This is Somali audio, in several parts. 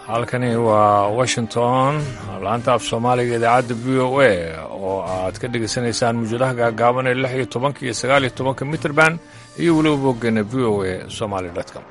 halkani waa washington laanta af soomaaliga idaacadda v o a oo aad ka dhegaysanaysaan muujadaha gaagaaban ee lix iyo tobanka iyo sagaal iyo tobanka mitrband iyo weliba boggeena v o a somaly com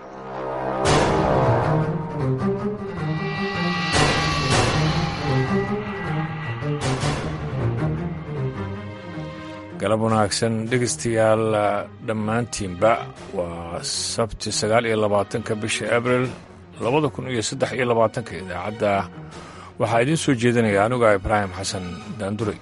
galab wanaagsan dhegaystayaal dhammaantiinba waa sabti sagaal iyo labaatanka bisha abril labada kun iyo saddex iyo labaatanka idaacadda waxaa idiin soo jeedinaya anuga ibraahim xasan daanduray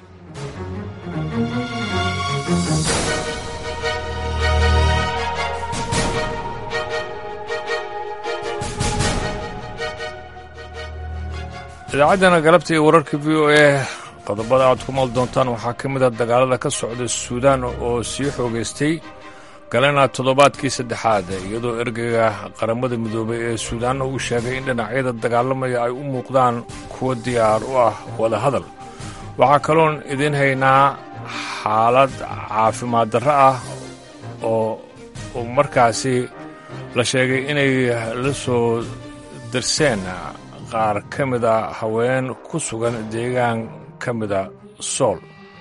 idaacaddana galabta iyo wararka v o a qodobada aad ku maal doontaan waxaa ka mid a dagaalada ka socda suudaan oo sii xoogaystay galena toddobaadkii saddexaad iyadoo ergeyga qaramada midoobay ee suudaanna uu sheegay in dhinacyada dagaalamaya ay u muuqdaan kuwo diyaar u ah wada hadal waxaa kaloon idiin haynaa xaalad caafimaad darro ah oo markaasi la sheegay inay la soo darseen qaar ka mida haween ku sugan deegaan ka mida sool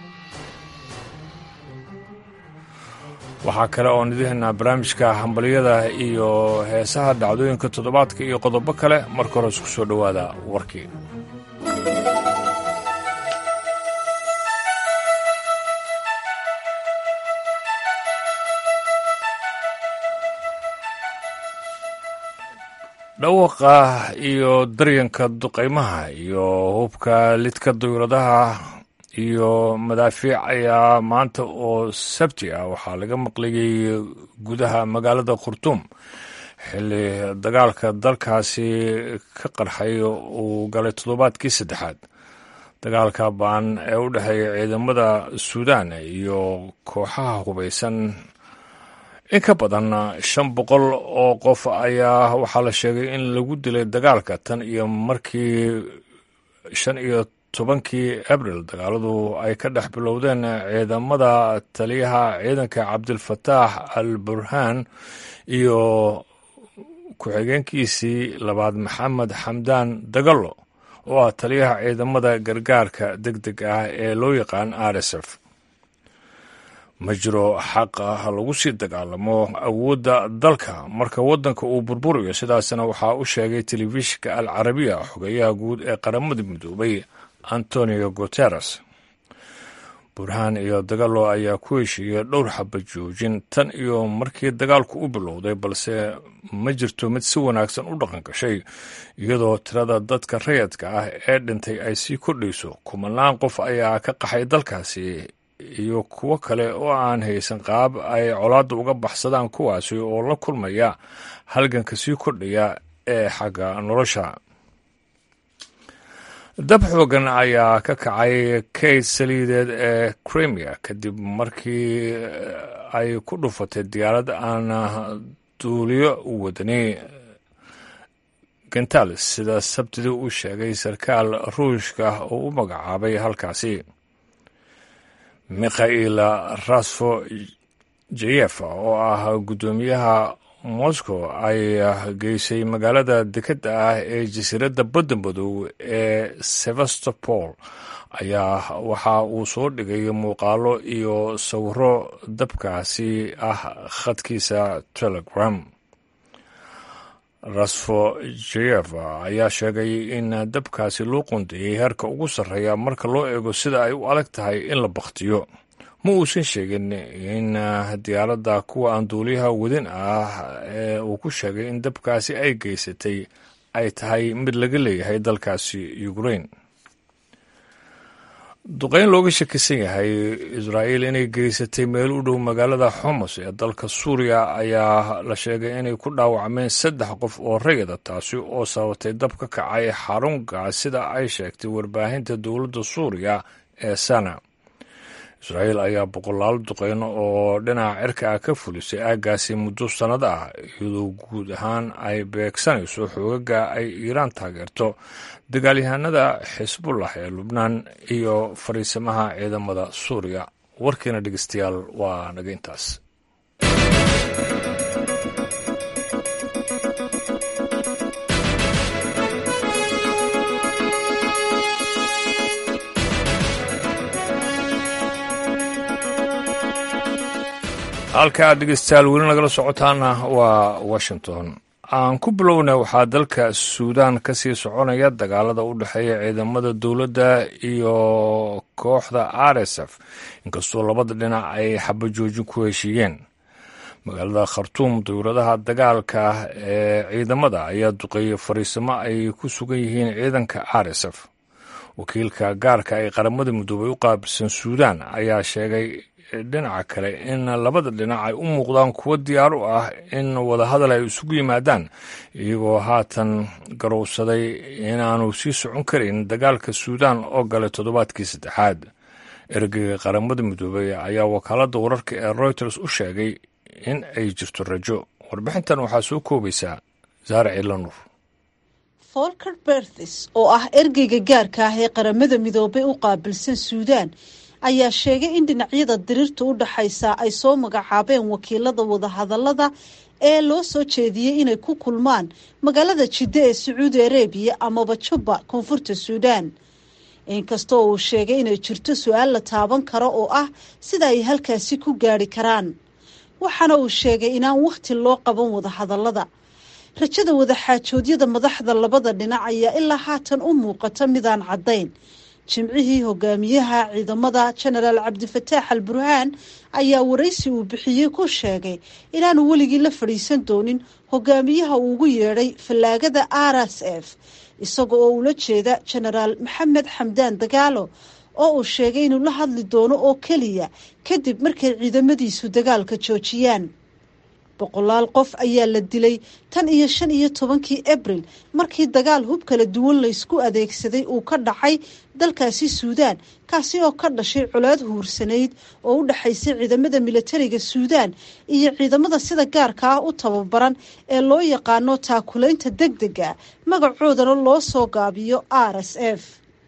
waxaa kale oon idiin haynaa barnaamijka hambalyada iyo heesaha dhacdooyinka toddobaadka iyo qodobo kale marka hore isku soo dhowaada warkii dhawaqa iyo daryanka duqaymaha iyo hubka lidka dawladaha iyo madaafiic ayaa maanta oo sabti ah waxaa laga maqlayay gudaha magaalada khurtuum xilli dagaalka dalkaasi ka qarxay uu galay toddobaadkii saddexaad dagaalka baan ee u dhexeeya ciidamada suudaan iyo kooxaha hubaysan in ka badan shan boqol oo qof ayaa waxaa la sheegay in lagu dilay dagaalka tan iyo markii shan iyo tobankii abril dagaaladu ay ka dhex bilowdeen ciidamada taliyaha ciidanka cabdilfataax al burhaan iyo ku-xigeenkiisii labaad maxamed xamdaan dagalo oo ah taliyaha ciidamada gargaarka deg deg ah ee loo yaqaan r s f ma jiro xaq ah lagu sii dagaalamo awoodda dalka marka waddanka uu burburayo sidaasna waxaa u sheegay telefishinka al carabiya xogeyaha guud ee qaramada midoobay antonio guteres burhaan iyo dagalo ayaa ku heshiiyey dhowr xaba joojin tan iyo markii dagaalku u bilowday balse ma jirto mid si wanaagsan u dhaqan gashay iyadoo tirada dadka rayadka ah ee dhintay ay sii kordhayso kumanaan qof ayaa ka qaxay dalkaasi iyo kuwo kale oo aan haysan qaab ay colaadda uga baxsadaan kuwaasi oo la kulmaya halganka sii kordhaya ee xagga nolosha dab xoogan ayaa ka kacay kayd saliideed ee crimea kadib markii ay ku dhufatay diyaarad aan duuliyo wadani gentalis sida sabtidii uu sheegay sarkaal ruushka oo u magacaabay halkaasi mikhail rasfo jeyef oo ah guddoomiyaha moscow ay geysay magaalada dekedda ah ee jasiiradda badda madow ee sevastopol ayaa waxa uu soo dhigay muuqaalo iyo sawiro dabkaasi ah khadkiisa telegram rasfo jeyef ayaa sheegay in dabkaasi loo qundeeyey heerka ugu sarreeya marka loo eego sida ay u adag tahay in la bakhtiyo ma uusan sheegin in diyaaradda kuwa aan duuliyaha wadin ah ee uu ku sheegay in dabkaasi ay geysatay ay tahay mid laga leeyahay dalkaasi ukrain duqeyn looga shakisan yahay israa'iil inay geysatay meel u dhow magaalada xomos ee dalka suuriya ayaa la sheegay inay ku dhaawacmeen saddex qof oo rayada taasi oo sabatay dab ka kacay xarun gaas sida ay sheegtay warbaahinta dowladda suuriya ee sana israa'iil ayaa boqolaal duqeyno oo dhinaca cirka ah ka fulisay aaggaasi muddo sannado ah iyadoo guud ahaan ay beegsanayso xoogaga ay iiraan taageerto dagaalyahanada xisbullah ee lubnaan iyo fariisamaha ciidamada suuriya warkiina dhegeystayaal waa naga intaas halka aad dhegeystayaal weli nagala socotaana waa washington aan ku bilowna waxaa dalka suudaan ka sii soconaya dagaalada u dhexeeya ciidamada dowladda iyo kooxda r s f inkastoo labada dhinac ay xabajoojin ku heshiiyeen magaalada khartuum dowladaha dagaalka ee ciidamada ayaa duqeeyey fariisimo ay ku sugan yihiin ciidanka r s f wakiilka gaarka ee qaramada midoobay u qaabilsan suudaan ayaa sheegay dhinaca kale in labada dhinac ay u muuqdaan kuwo diyaar u ah in wadahadal ay isugu yimaadaan iyagoo haatan garowsaday inaanu sii socon karin dagaalka suudaan oo galay toddobaadkii saddexaad ergeyga qaramada midoobey ayaa wakaaladda wararka ee reuters u sheegay in ay jirto rajo warbixintan waxaa soo koobaysaa saare ciilanuur folker berthis oo ah ergeyga gaarka ah ee qaramada midoobay u qaabilsan suudaan ayaa sheegay in dhinacyada diriirta u dhaxaysa ay soo magacaabeen wakiilada wadahadalada ee loo soo jeediyey inay ku kulmaan magaalada jiddo ee sacuudi arabiya amaba jubba koonfurta suudaan inkastoo uu sheegay inay jirto su-aal la taaban karo oo ah sida ay halkaasi ku gaari karaan waxaana uu sheegay inaan wakhti loo qaban wadahadalada rajada wadaxaajoodyada madaxda labada dhinac ayaa ilaa haatan u muuqata midaan caddayn jimcihii hogaamiyaha ciidamada jenaraal cabdifataax al burhaan ayaa waraysi uu bixiyey ku sheegay inaanu weligii la fadhiisan doonin hogaamiyaha uu ugu yeedhay fallaagada r s f isaga oo ula jeeda jenaraal maxamed xamdaan dagaalo oo uu sheegay inuu la hadli doono oo keliya kadib markay ciidamadiisu dagaalka joojiyaan boqolaal qof ayaa la dilay tan iyo shan iyo tobankii abril markii dagaal hub kala duwan laysku adeegsaday uu ka dhacay dalkaasi suudaan kaasi oo ka dhashay colaad huursanayd oo u dhexaysay ciidamada militariga suudaan iyo ciidamada sida gaarka ah u tababaran ee loo yaqaano taakulaynta deg dega magacoodana loo soo gaabiyo r s f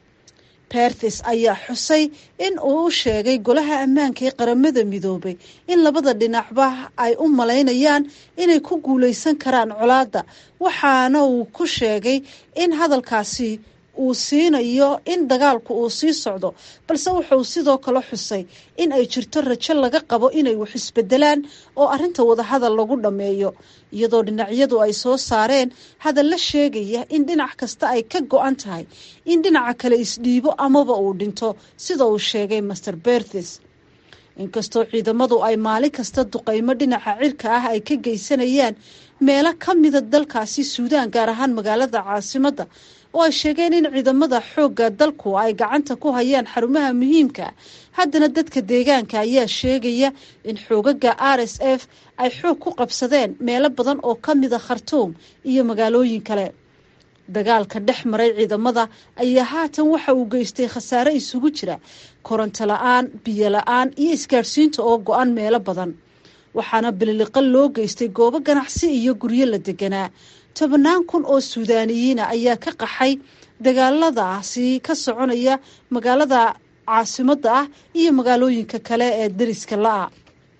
berthis ayaa xusay in uu u sheegay golaha ammaanka ee qaramada midoobay in labada dhinacba ay u malaynayaan inay ku guulaysan karaan colaadda waxaana uu ku sheegay in hadalkaasi uu siinayo in dagaalku uu sii socdo balse wuxuu sidoo kale xusay in ay jirto rajo laga qabo inay wax isbedelaan oo arrinta wadahadal lagu dhammeeyo iyadoo dhinacyadu ay soo saareen hadalla sheegaya in dhinac kasta ay ka go-an tahay in dhinaca kale isdhiibo amaba uu dhinto sida uu sheegay master berthis inkastoo ciidamadu ay maalin kasta duqaymo dhinaca cirka ah ay ka geysanayaan meelo ka mida dalkaasi suudaan gaar ahaan magaalada caasimadda oo ay sheegeen in ciidamada xoogga dalku ay gacanta ku hayaan xarumaha muhiimka haddana dadka deegaanka ayaa sheegaya in xoogaga r s f ay xoog ku qabsadeen meelo badan oo ka mida khartuum iyo magaalooyin kale dagaalka dhex maray ciidamada ayaa haatan waxa uu geystay khasaare isugu jira koronto la-aan biyo la-aan iyo isgaadhsiinta oo go-an meelo badan waxaana bililiqa loo geystay goobo ganacsi iyo guryo la deganaa tobannaan kun oo suudaaniyiina ayaa ka qaxay dagaaladaasi ka soconaya magaalada caasimadda ah iyo magaalooyinka kale ee dariska la-a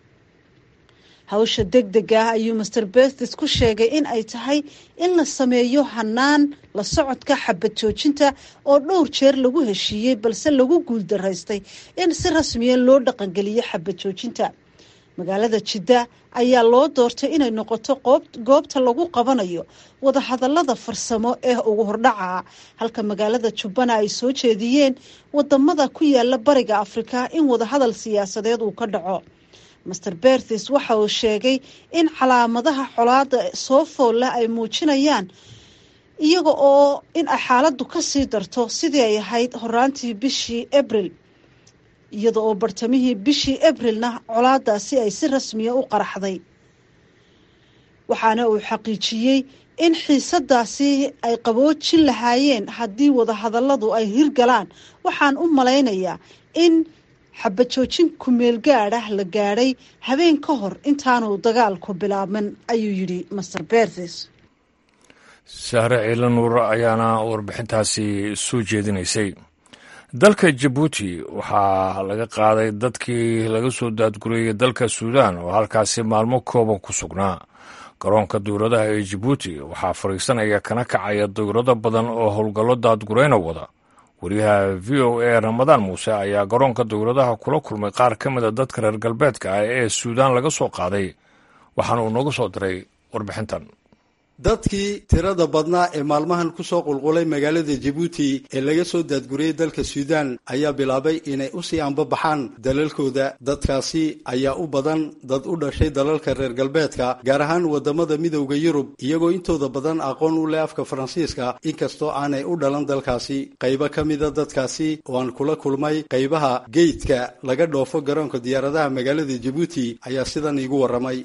hawsha deg deg ah ayuu master berthis ku sheegay in ay tahay in la sameeyo hanaan la socodka xabad joojinta oo dhowr jeer lagu heshiiyey balse lagu guuldaraystay in si rasmiya loo dhaqangeliyo xabad joojinta magaalada jidda ayaa loo doortay inay noqoto goobta lagu qabanayo wadahadalada farsamo ee ugu hordhaca halka magaalada jubbana ay soo jeediyeen wadamada ku yaala bariga afrika in wadahadal siyaasadeed uu ka dhaco master berthis waxa uu sheegay in calaamadaha colaada soo foolla ay muujinayaan iyaga oo in ay xaaladdu kasii darto sidii ay ahayd horaantii bishii abril iyada oo bartamihii bishii abrilna colaadaasi ay si rasmiya u qaraxday waxaana uu xaqiijiyey in xiisadaasi ay qaboojin lahaayeen haddii wadahadalladu ay hirgalaan waxaan u malaynayaa in xabajoojin kumeel gaadh ah la gaadhay habeen ka hor intaanu dagaalku bilaabman ayuu yidhi master berthis sahre ciila nuur ayaana warbixintaasi soo jeedinaysay dalka jabuuti waxaa laga qaaday dadkii laga soo daadgurayay dalka suudaan oo halkaasi maalmo kooban ku sugnaa garoonka dowladaha ee jabuuti waxaa fadhiisanaya kana kacaya dowlado badan oo howlgallo daadgurayna wada wariyaha v o a ramadaan muuse ayaa garoonka dowladaha kula kulmay qaar ka mida dadka reer galbeedka ah ee suudaan laga soo qaaday waxaana uu nooga soo diray warbixintan dadkii tirada badnaa ee maalmahan kusoo qulqulay magaalada jabuuti ee laga soo daadguriyey dalka suudaan ayaa bilaabay inay usii anbabaxaan dalalkooda dadkaasi ayaa u badan dad u dhashay dalalka reer galbeedka gaar ahaan wadamada midowda yurub iyagoo intooda badan aqoon u leh afka faransiiska inkastoo aanay u dhalan dalkaasi qaybo ka mida dadkaasi oo aan kula kulmay qaybaha geydka laga dhoofo garoonka diyaaradaha magaalada jabuuti ayaa sidan iigu waramay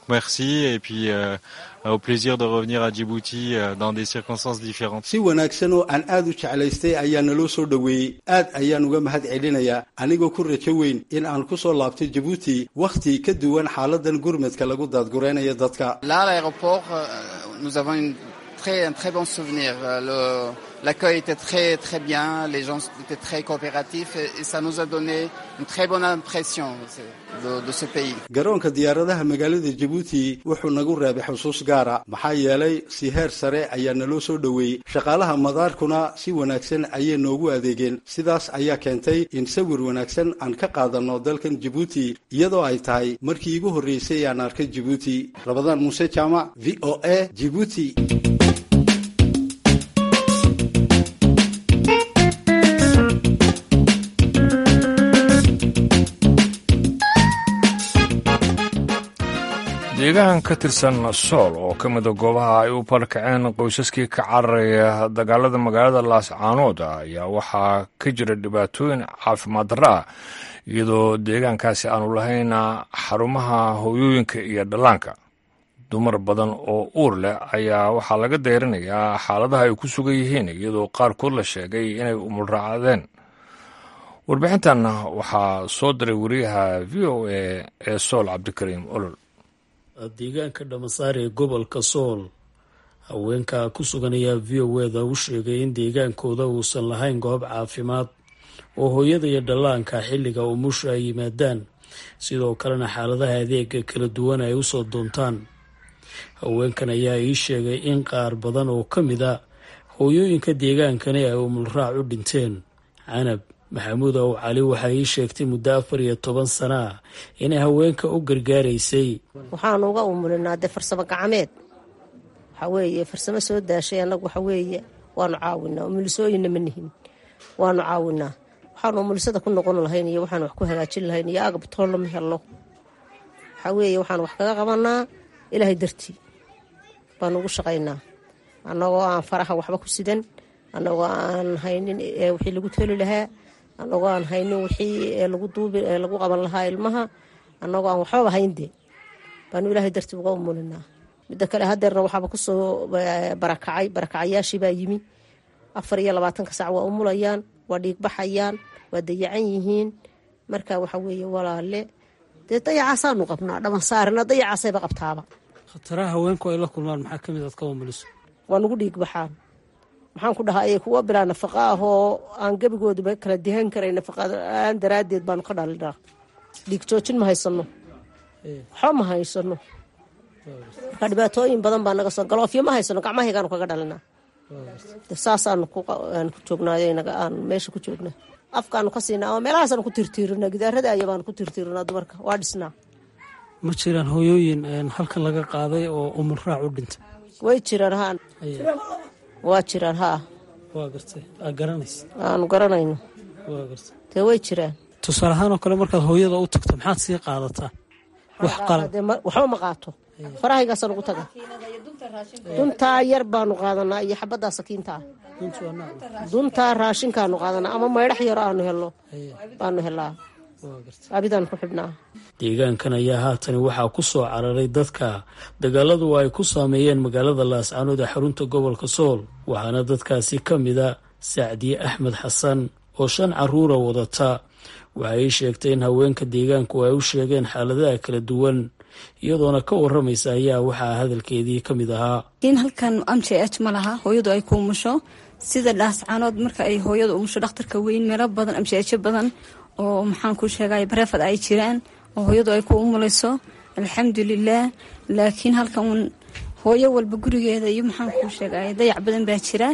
au plaisir de revenir à Djibouti dans des circonstances différentes. si wanaagsan oo aan aad u jeclaystay ayaa naloo soo dhoweeyey aad ayaan uga mahad celinayaa anigoo ku rajo weyn in aan ku soo laabto Djibouti wakhti ka duwan xaaladan gurmadka lagu daadgureynayo dadka Là, à l'aéroport, euh, nous avons une très, un très bon souvenir. Le- L'accueil était très très bien, les gens étaient très coopératifs et, et ça nous a donné une très bonne impression de, de ce pays. garoonka diyaaradaha magaalada jabuuti wuxuu nagu reebay xusuus gaara maxaa yeelay si heer sare ayaa naloo soo dhoweeyey shaqaalaha madaarkuna si wanaagsan ayay noogu adeegeen sidaas ayaa keentay in sawir wanaagsan aan ka qaadano dalkan jabuuti iyadoo ay tahay markii iigu horreysay aan arkay jabuuti rabadaan muuse jaamac v o a jabuuti deegaan ka tirsan sool oo ka mida goobaha ay u barkaceen qoysaskii ka cararaya dagaalada magaalada laascaanood ayaa waxaa ka jira dhibaatooyin caafimaad darro ah iyadoo deegaankaasi aanu lahayn xarumaha hooyooyinka iyo dhallaanka dumar badan oo uur leh ayaa waxaa laga deyrinayaa xaaladaha ay ku sugan yihiin iyadoo qaarkood la sheegay inay umulraacdeen warbixintan waxaa soo diray wariyaha v o a ee sool cabdikariim olol deegaanka dhamasaar ee gobolka sool haweenka ku sugan ayaa v o eda u sheegay in deegaankooda uusan lahayn goob caafimaad oo hooyada iyo dhallaanka xilliga umusha ay yimaadaan sidoo kalena xaaladaha adeega kala duwan ay usoo doontaan haweenkan ayaa ii sheegay in qaar badan oo ka mid a hooyooyinka deegaankani ay umulraac u dhinteen canab maxamuud ow cali waxay ii sheegtay muddo afar iyo toban sana ah inay haweenka u gargaaraysay waxaanu uga umulinaa dee farsamo gacmeed waxaa weeye farsamo soo daashay annagu waxa weeye waanu caawinaa umulisooyinna ma nihin waanu caawinaa waxaanu umulisada ku noqon lahayn iyo waxaanu wax ku hagaajin lahayn iyo agab toollo ma helno waxaa weeye waxaanu wax kaga qabanaa ilaahay dartii baanu ugu shaqaynaa annagoo aan faraha waxba ku sidan annagoo aan haynin wixii lagu toli lahaa annagoo aan haynin wixii lagu duubi lagu qaban lahaa ilmaha annagoo aan waxbaba hayndee baanu ilaahay dartii uga umulinaa midda kale hadeerna waxaaba kusoo barakacay barakacayaashii baa yimi afar iyo labaatanka sac waa umulayaan waa dhiigbaxayaan waa dayacan yihiin marka waxa weeye walaale dee dayacaasaanu qabnaa dhamansaarina dayacaasayba qabtaaba khataraha haweenku ay la kulmaan maxaa kamid aad ka umuliso waa nagu dhiigbaxaan maxaan ku dhahaa kuwa bilaa nafaqa ah oo aan gebigooduba kala dihan karay nafaqaan daraaddeed baanu ka dhalinaa dhiig joojin ma haysano waxba ma haysano marka dhibaatooyin badan baa naga soo galoofyo ma haysano gacmahaygaanu kaga dhalinaa saasaanu ku joognaayo aan meesha ku joognaa afkaanu ka siinaa ama meelahaasaanu ku tirtiirinaa gidaarada ayabaanu ku tirtiirinaa dumarka waa dhisnaa ma jiraan hooyooyin halkan laga qaaday oo umulraac u dhintay way jiraan haa waa jiraan haa waa gartay aa garanaysa aanu garanayno waa gartay dee way jiraan tusaale ahaan oo kale markaad hooyada u tagto maxaad sii qaadataa wax qalab dee ma- waxba ma qaato farahaygaasaan ugu taga duntaa yar baanu qaadanaa iyo xabaddaa sakiintaa duntaa raashinkaanu qaadanaa ama maydhax yaro aanu helno baanu helaa abidaan ku xidhnaa deegaankan ayaa haatan waxaa ku soo cararay dadka dagaaladu ay ku saameeyeen magaalada laascaanood ee xarunta gobolka sool waxaana dadkaasi ka mida sacdiye axmed xasan oo shan caruura wadata waxay sheegtay in haweenka deegaanku ay u sheegeen xaaladaha kala duwan iyadoona ka waramaysa ayaa waxaa hadalkeedii ka mid ahaa in halkan m j h ma laha hooyadu ay ku umusho sida dhaascaanood marka ay hooyadu umusho dhakhtarka weyn meelo badan m j h badan oo maxaan ku sheegay bareefad ay jiraan oo hooyadu ay ku umulayso alxamdulilah laakiin halkan uun hooyo walba gurigeeda iyo maxaan kuu sheegay dayac badan baa jira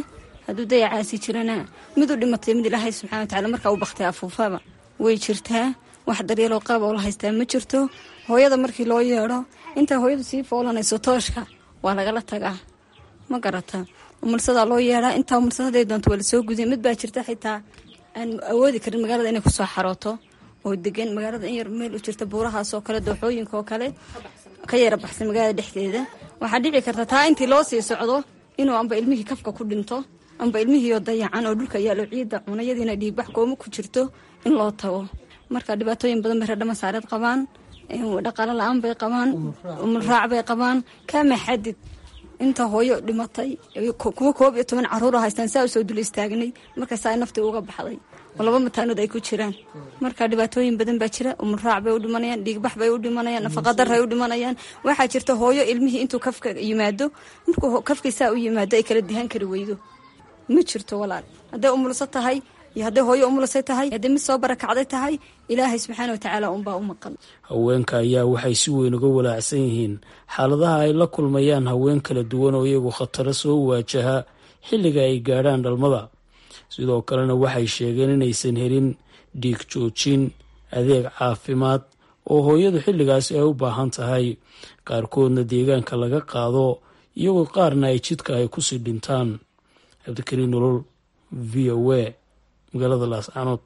hadduu dayacaasi jirana mid u dhimatay mid ilaahay subxana watacaala markaa u baktay afuufaba way jirtaa wax daryeeloo qaab oo la haystaa ma jirto hooyada markii loo yeedho intaa hooyadu sii foolanayso tooshka waa lagala tagaa ma garata umulsadaa loo yeedhaa intaa umulsadaday doonto waa lasoo gudiya mid baa jirta xitaa aan awoodi karin magaalada inay kusoo xarooto oo degan magaalada in yar meel u jirta buurahaasoo kale dooxooyinka oo kale ka yara baxsan magaalada dhexdeeda waxaa dhici karta taa intii loo sii socdo inuu amba ilmihii kafka ku dhinto amba ilmihiioo dayacan oo dhulka yaalo ciidda cunayadiina dhiigbax kooma ku jirto in loo tago marka dhibaatooyin badan bay reerdhama saareed qabaan dhaqaalo la-aan bay qabaan umulraac bay qabaan kaama xadid inta hooyo dhimatay kuwa koob iyo toban caruura haystaan saa usoo dul istaagnay markaasaa naftii uga baxday oo laba mataanood ay ku jiraan marka dhibaatooyin badan baa jira umulraac bay u dhimanayaan dhiigbax bay u dhimanayaan nafaqadar ay u dhimanayaan waxaa jirta hooyo ilmihii intuu kafka yimaado markuu kafkii saa u yimaado ay kala dihaan kari weydo ma jirto walaal hadday umulso tahay iyo hadday hooyo umulasay tahay hadday mid soo barakacday tahay ilaahay subxaana watacaala unbaa u maqan haweenka ayaa waxay si weyn uga walaacsan yihiin xaaladaha ay la kulmayaan haween kala duwan oo iyagu khataro soo waajaha xilliga ay gaadhaan dhalmada sidoo kalena waxay sheegeen inaysan helin dhiig joojin adeeg caafimaad oo hooyadu xilligaasi ay u baahan tahay qaarkoodna deegaanka laga qaado iyagoo qaarna ay jidka ay kusii dhintaan cabdikariin nolol v o a magaalada laascaanood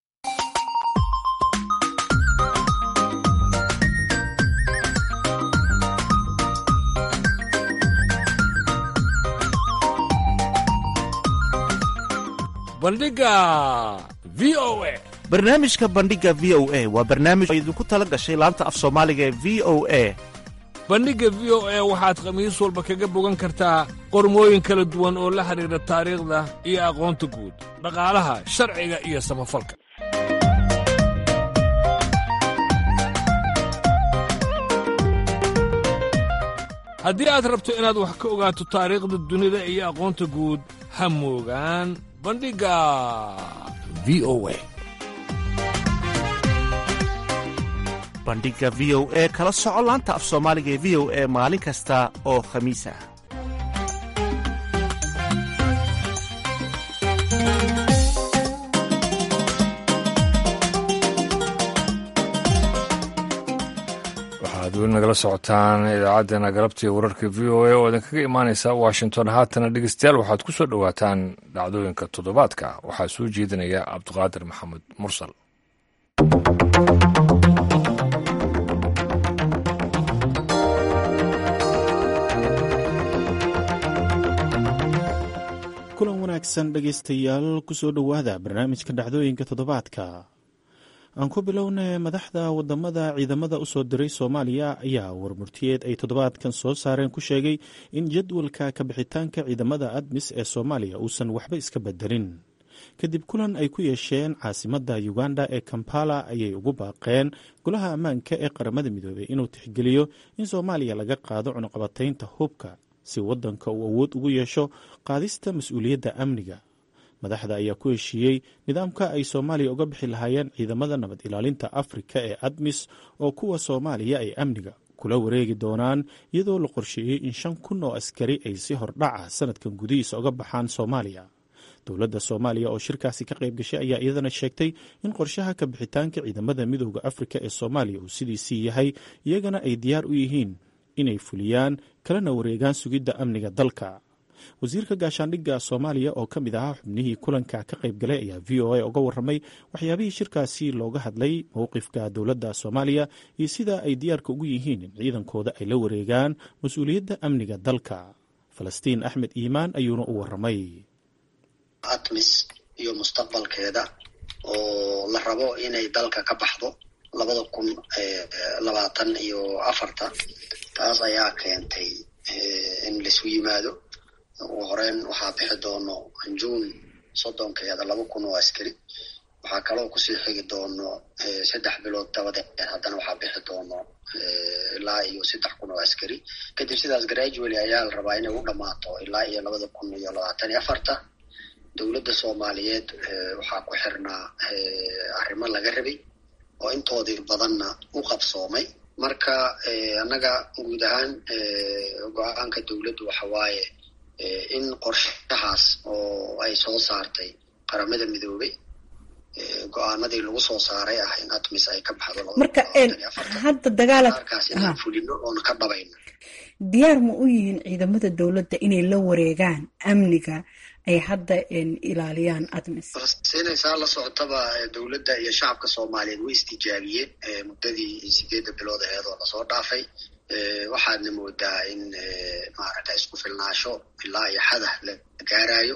bandhiga v o a barnaamijka bandhiga v o a waa barnaamij oo idinku tala gashay laanta af soomaaliga ee v o a bandhigga v o a waxaad khamiis walba kaga bogan kartaa qormooyin kala duwan oo la xidhiidha taariikhda iyo aqoonta guud dhaqaalaha sharciga iyo samafalka haddii aad rabto inaad wax ka ogaato taariikhda dunida iyo aqoonta guud ha moogaan bandhigga v o a bandhiga v o e kala soco laanta af soomaaliga ee v o e maalin kasta oo khamiis ah waxaad weli nagala socotaan idaacaddeenna galabtii wararka v o a oo idinkaga imaanaysa washington haatana dhegeystayaal waxaad ku soo dhowaataan dhacdooyinka toddobaadka waxaa soo jeedinaya cabdiqaadir maxamed mursal kulan wanaagsan dhegaystayaal kusoo dhowaada barnaamijka dhacdooyinka toddobaadka aan ku bilowna madaxda wadamada ciidamada usoo diray soomaaliya ayaa warmurtiyeed ay toddobaadkan soo saareen ku sheegay in jadwalka kabixitaanka ciidamada admis ee soomaaliya uusan waxba iska bedelin kadib kulan ay ku yeesheen caasimada uganda ee kampala ayay ugu baaqeen golaha ammaanka ee qaramada midoobey inuu tixgeliyo in soomaaliya laga qaado cunuqabataynta hubka si wadanka uu awood ugu yeesho qaadista mas-uuliyadda amniga madaxda ayaa ku heshiiyey nidaamka ay soomaaliya uga bixi lahaayeen ciidamada nabad ilaalinta afrika ee admis oo kuwa soomaaliya ay amniga kula wareegi doonaan iyadoo la qorsheeyey in shan kun oo askari ay si hordhaca sanadkan gudihiisa uga baxaan soomaaliya dowladda soomaaliya oo shirkaasi ka qayb gashay ayaa iyadana sheegtay in qorshaha ka bixitaanka ciidamada midooda afrika ee soomaaliya uu sidiisii yahay iyagana ay diyaar u yihiin inay fuliyaan kalena wareegaan sugidda amniga dalka wasiirka gaashaandhigga soomaaliya oo ka mid ahaa xubnihii kulanka ka qayb galay ayaa v o a uga warramay waxyaabihii shirkaasi looga hadlay mowqifka dowladda soomaaliya iyo sida ay diyaarka ugu yihiin in ciidankooda ay la wareegaan mas-uuliyadda amniga dalka falastiin axmed iimaan ayuuna u warramay atmis iyo mustaqbalkeeda oo la rabo inay dalka ka baxdo labada kun labaatan iyo afarta taas ayaa keentay in laisu yimaado ugu horeyn waxaa bixi doono juun soddonkeeda laba kun oo askari waxaa kaloo kusii xigi doono saddex bilood dabadeed haddana waxaa bixi doono ilaa iyo saddex kun oo askari kadib sidaas gradually ayaa la rabaa inay u dhammaato ilaa iyo labada kun iyo labaatan iyo afarta dowladda soomaaliyeed waxaa ku xirnaa arrimo laga rabay oo intoodii badanna u qabsoomay marka annaga guud ahaan go-aanka dowladdu waxa waaye in qorshahaas oo ay soo saartay qaramada midoobay go-aanadii lagu soo saaray ah in atmis ay ka baxdo marka hadda dagaalad kaas inaan fulino oona ka dhabayno diyaar ma u yihiin ciidamada dowladda inay la wareegaan amniga ay hadda ilaaliyaan atmis siinaysaa la socotaba dowladda iyo shacabka soomaaliyeed way istijaabiyeen muddadii sideedda bilood aheed oo lasoo dhaafay waxaadna moodaa in maaragta isku filnaasho ilaa iyo xadah la gaarayo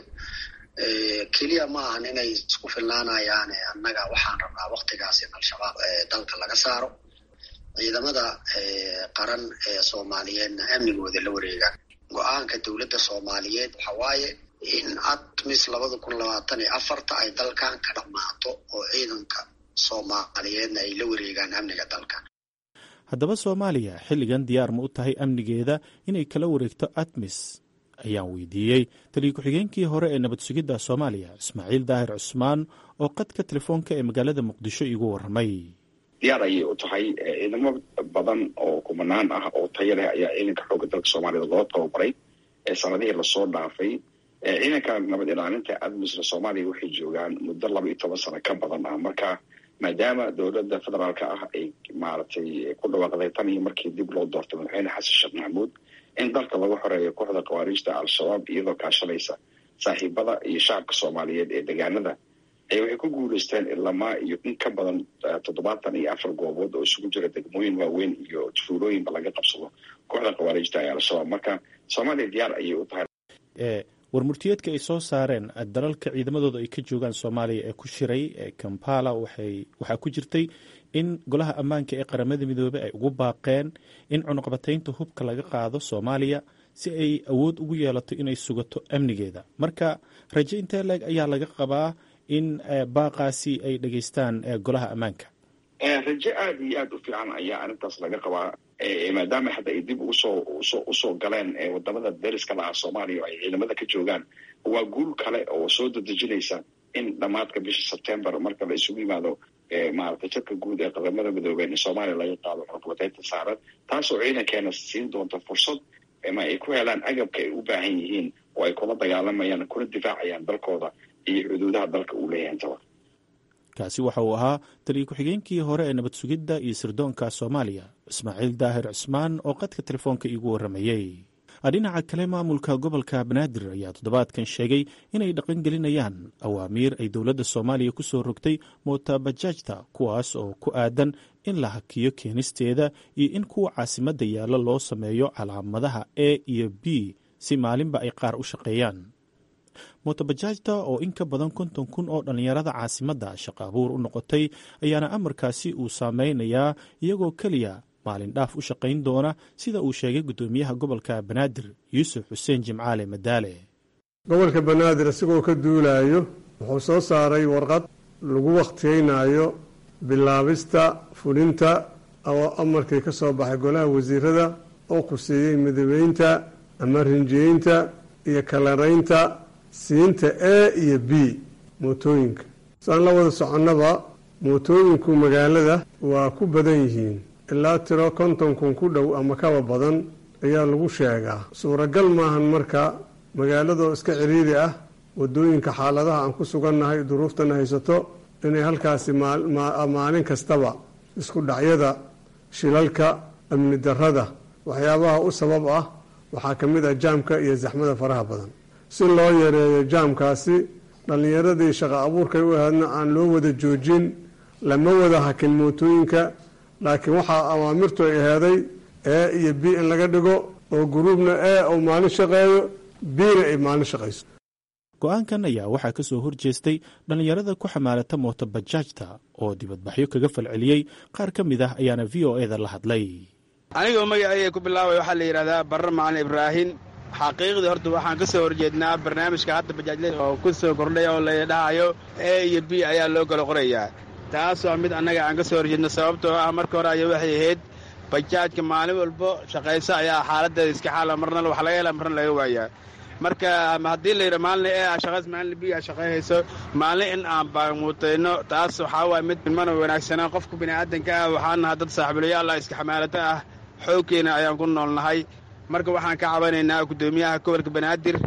keliya ma ahan inay isku filnaanayaan annaga waxaan rabnaa waktigaas in al-shabaab dalka laga saaro ciidamada qaran ee soomaaliyeedna amnigooda la wareegaan go-aanka dowladda soomaaliyeed waxa waaye in atmis labada kun labaatan iyo afarta ay dalkan ka dhammaato oo ciidanka soomaaliyeedna ay la wareegaan amniga dalka haddaba soomaaliya xilligan diyaar ma u tahay amnigeeda inay kala wareegto atmis ayaan weydiiyey taliya ku-xigeenkii hore ee nabad sugidda soomaaliya ismaaciil daahir cusmaan oo qadka telefoonka ee magaalada muqdisho iigu warramay diyaar ayay u tahay ciidamo badan oo kumanaan ah oo taya leh ayaa ciidanka xoogga dalka soomaaliyed loo tababaray ee sanadihii lasoo dhaafay ciidanka nabad ilaalinta admisna soomaaliya waxay joogaan muddo laba iyo toban sano ka badan ah marka maadaama dowladda federaalka ah ay maaragtay ku dhawaaqday tan iyo markii dib loo doortay madaxweyne xasan sheekh maxamuud in dalka lagu xoreeyo kooxda khawaariijta al-shabaab iyadoo kaashanaysa saaxiibada iyo shacabka soomaaliyeed ee deegaanada ay waxay ku guuleysteen ilamaa iyo in ka badan toddobaatan iyo afar goobood oo isugu jira degmooyin waaweyn iyo tuulooyinba laga qabsado kooxda khawaariijta ee al-shabaab marka soomaaliya diyaar ayay u tahay warmurtiyeedka ay soo saareen dalalka ciidamadooda ay ka joogaan soomaaliya ee ku shiray ee kampala waxaa ku jirtay in golaha ammaanka ee qaramada midoobey ay ugu baaqeen in cunuqbataynta hubka laga qaado soomaaliya si ay awood ugu yeelato inay sugato amnigeeda marka raje intee leeg ayaa laga qabaa in baaqaasi ay dhegeystaan golaha ammaanka raje aada iyo aada u fiican ayaa arrintaas laga qabaa maadaama hadda ay dib usoo usoo usoo galeen wadamada deriska lahaa soomaaliya oo ay ciidamada ka joogaan waa guul kale oo soo dadejinaysa in dhammaadka bisha sebtember marka la isugu yimaado maaragtay jadka guud ee qaramada midoobeen in soomaaliya laga qaado xukuumadeynta saaran taasoo ciidankeena siin doonta fursad ma ay ku helaan agabka ay u baahan yihiin oo ay kula dagaalamayaan kuna difaacayaan dalkooda iyo xuduudaha dalka uu leeyahay intaba kaasi waxa uu ahaa taliya ku-xigeenkii hore ee nabad sugidda iyo sirdoonka soomaaliya ismaaciil daahir cusmaan oo qadka telefoonka iigu warramayey dhinaca kale maamulka gobolka banaadir ayaa toddobaadkan sheegay inay dhaqangelinayaan awaamiir ay dowladda soomaaliya ku soo rogtay mootabajaajta kuwaas oo ku aadan in la hakiyo keenisteeda iyo in kuwa caasimadda yaalla loo sameeyo calaamadaha a iyo b si maalinba ay qaar u shaqeeyaan mootabajaajta oo in ka badan konton kun oo dhallinyarada caasimadda shaqo abuur u noqotay ayaana amarkaasi uu saameynayaa iyagoo keliya maalin dhaaf u shaqayn doona sida uu sheegay guddoomiyaha gobolka banaadir yuusuf xuseen jimcaale madaale gobolka banaadir isagoo ka duulayo wuxuu soo saaray warqad lagu wakhtiyeynayo bilaabista fulinta oo amarkii ka soo baxay golaha wasiirada oo khuseeyey midabeynta ama rinjiyeynta iyo kalaraynta siinta a iyo b mootooyinka saan la wada soconnaba mootooyinku magaalada waa ku badan yihiin ilaa tiro konton kun ku dhow ama kaba badan ayaa lagu sheegaa suuragal maahan marka magaaladoo iska ciriiri ah wadooyinka xaaladaha aan ku sugannahay duruuftana haysato inay halkaasi maalin kastaba isku dhacyada shilalka amni darrada waxyaabaha u sabab ah waxaa ka mid ah jaamka iyo zaxmada faraha badan si loo yareeyo jaamkaasi dhallinyaradii shaqo abuurkay u ahaydna aan loo wada joojin lama wada hakin mootooyinka laakiin waxaa awaamirtu ay aheeday e iyo b in laga dhigo oo guruubna e uu maalin shaqeeyo bna ay maalin shaqayso go-aankan ayaa waxaa ka soo horjeestay dhallinyarada ku xamaalata mootobajaajta oo dibadbaxyo kaga falceliyey qaar ka mid ah ayaana v o e da la hadlay anigoo magacayga ku bilaabay waxaa la yidhahdaa barre macalin ibraahin xaqiiqdii horta waxaan ka soo horjeednaa barnaamijka hadda bajaajlada oo ku soo kordhay oo la dhahayo e iyo b ayaa loo kala qorayaa taas waa mid annaga aan ka soo horjeedno sababtoo ah marka hore aya waxay ahayd bajaajka maalin walbo shaqayso ayaa xaaladeeda iska xaala marna wax laga hela marna laga waayaa marka haddii la yidha maalin e a shaqays maalin b a shaqayhayso maalin in aan baamuutayno taas waxaa waaya mid mana wanaagsanaa qofka bini'aadanka ah waxaan nahaa dad saaxiibuliyaal ah iska xamaalata ah xoogkeena ayaan ku noolnahay marka waxaan ka cabanaynaa guddoomiyaha gobolka banaadir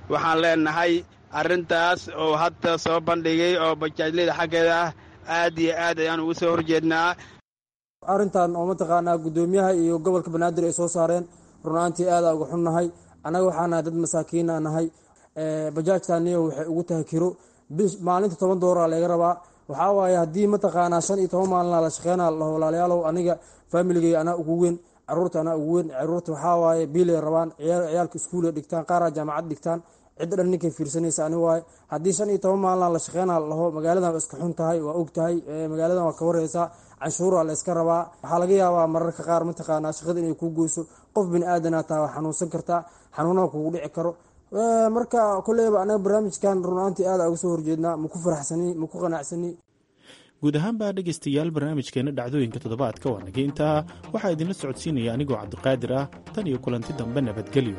waxaan leenahay arrintaas oo hadda soo bandhigay oo bajaajleyda xaggeeda ah aad iyo aad ayaan ugu soo horjeednaa arrintan oo mataqaanaa guddoomiyaha iyo gobolka banaadir ay soo saareen runaantii aadaa uga xunnahay annaga waxaa nahay dad masaakiina nahay bajaajtaniyo waxay ugu tahay kiro maalinta toban doolara laga rabaa waxaa waaye haddii mataqaanaa shan iyo toban maalina la shaqeynaa laho walaalayaalow aniga faamiligey anaa ugu weyn caruurta anaa ugu weyn caruurta waxaa waaye biilay rabaan ciyaalka iskuulay dhigtaan qaaraa jaamacad dhigtaan cidda dhan ninkay fiirsanaysa ani waaye haddii shan iyo toban maalina la shaqeynaa laho magaaladan iska xun tahay waa og tahay magaaladan waa ka wareysaa canshuura la iska rabaa waxaa laga yaabaa mararka qaar mataqaanaa shaqada inay kuu goyso qof bini aadanaa taha waa xanuunsan kartaa xanuunaha kugu dhici karo marka koleyba anaga barnaamijkan runaantii aada uga soo horjeednaa maku faraxsani maku qanacsani guud ahaanbaa dhegaystayaal barnaamijkeena dhacdooyinka toddobaadka waa naga intaa waxaa idinla socodsiinaya anigoo cabdiqaadir ah tan iyo kulanti dambe nabadgelyo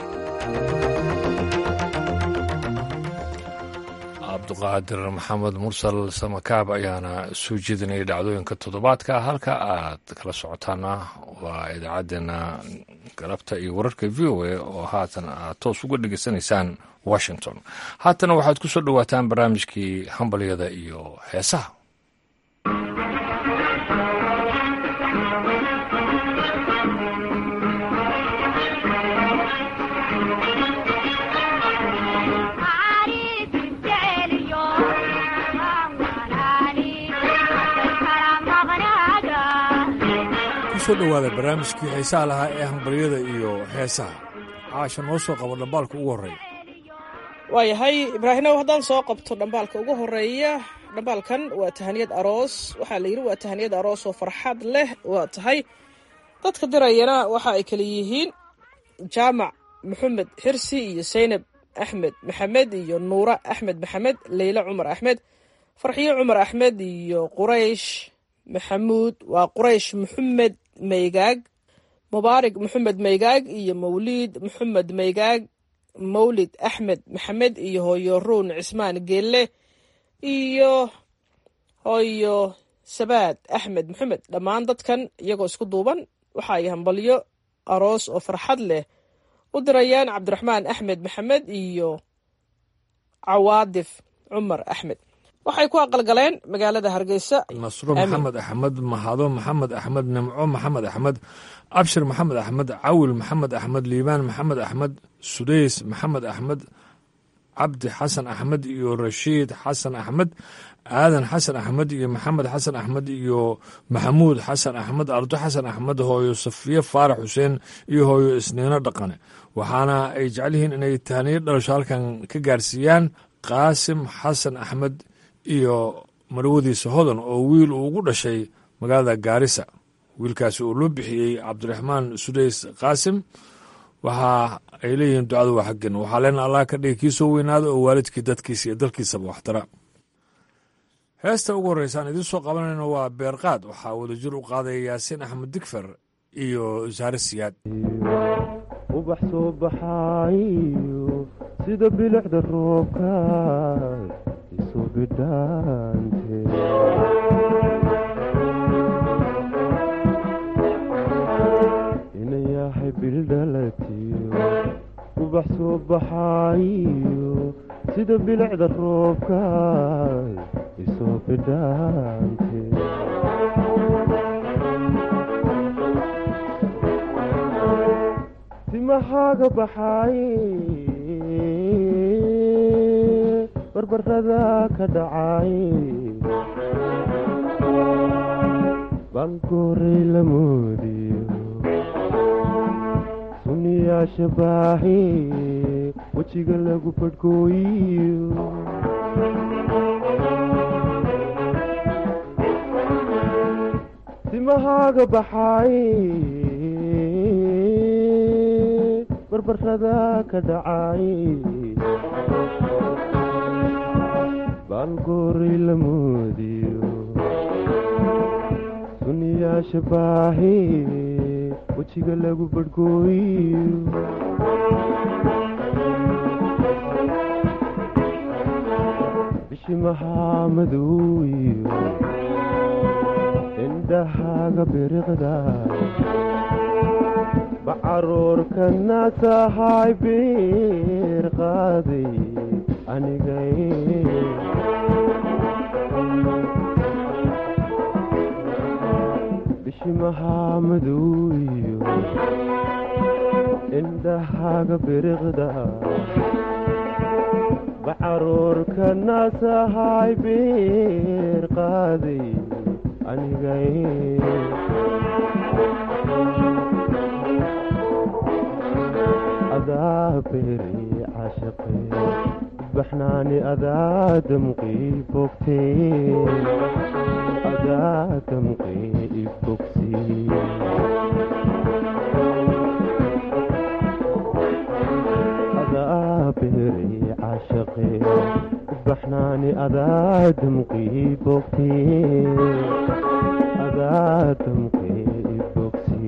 cabduqaadir maxamed mursal samakaab ayaana soo jeedinaya dhacdooyinka toddobaadka halka aad kala socotaana waa idaacaddeenna galabta iyo wararka v o a oo haatan aad toos uga dhegaysanaysaan washington haatana waxaad ku soo dhowaataan barnaamijkii hambalyada iyo heesaha kusoo dhowaada barnaamijkii xiisaha lahaa ee hambalyada iyo heesaha caasha noo soo qabo dhambaalka ugu horreeya waayahay ibraahimow haddaan soo qabto dhambaalka ugu horeeya dhambaalkan waa tahaniyad aroos waxaa la yidhi waa tahaniyad aroos oo farxad leh waa tahay dadka dirayana waxa ay kala yihiin jaamac maxamed xirsi iyo saynab axmed maxamed iyo nuura axmed maxamed leyla cumar axmed farxiyo cumar axmed iyo quraysh maxamuud waa quraysh maxamed maygaag mubaarig maxamed maygaag iyo mawliid maxamed maygaag mawlid axmed maxamed iyo hooyo ruun cismaan geelle iyo hooyo sabaad axmed maxamed dhammaan dadkan iyagoo isku duuban waxa ay hambalyo aroos oo farxad leh u dirayaan cabdiraxmaan axmed maxamed iyo cawaadif cumar axmed waxay ku aqalgaleen magaalada hargeysa nasro maxamed axmed mahado maxamed axmed nimco maxamed axmed abshir maxamed axmed cawil maxamed axmed liibaan maxamed axmed sudays maxamed axmed cabdi xasan axmed iyo rashiid xasan axmed aadan xasan axmed iyo maxamed xasan axmed iyo maxamuud xasan axmed ardo xasan axmed hooyo safiye faarax xuseen iyo hooyo isniino dhaqane waxaana ay jecel yihiin inay tahaniyo dhalasho halkan ka gaarsiiyaan qaasim xasan axmed iyo marwadiisa hodan oo wiil uu ugu dhashay magaalada gaarisa wiilkaasi oo loo bixiyey cabdiraxmaan sudays qaasim waxa ay leeyihiin ducadu waa xaggen waxaa leena allah ka dhigi kii soo weynaada oo waalidkii dadkiisa iyo dalkiisaba waxtara heesta ugu horreysa aan idiin soo qabanayno waa beerqaad waxaa wadajir u qaadaya yaasiin axmed digfer iyo saare siyaad ubax soo baxaayo sida bilicda roobka isu bidhaante inayahay bildhalatiyo ubax soo baxaayo sida bilicda roobka isu bidhaante timahaaga baxaaye barbarada ka dhacaye baankoorey la moodiyo suniyaasha baaxe wejiga lagu badhkooyiyo timahaaga baxaaye barbarada ka dhacaye baankoorey la moodiyo suniyaasha baaxe wejiga lagu badhkooyiyo bishimahaa madowiyo indhahaaga biriqda bacaruurkana tahay biir qaaday anigay bishimahaa madow iyo indhahaaga biriqda bacaruurkana tahay biir qaaday anigay adaa beeri cashaqe baxnaani adaa damqii bogtee adaa damqii ibogsi adaa beeri cashaqe baxnaani adaa damqii bogtee adaa damqii ibogsi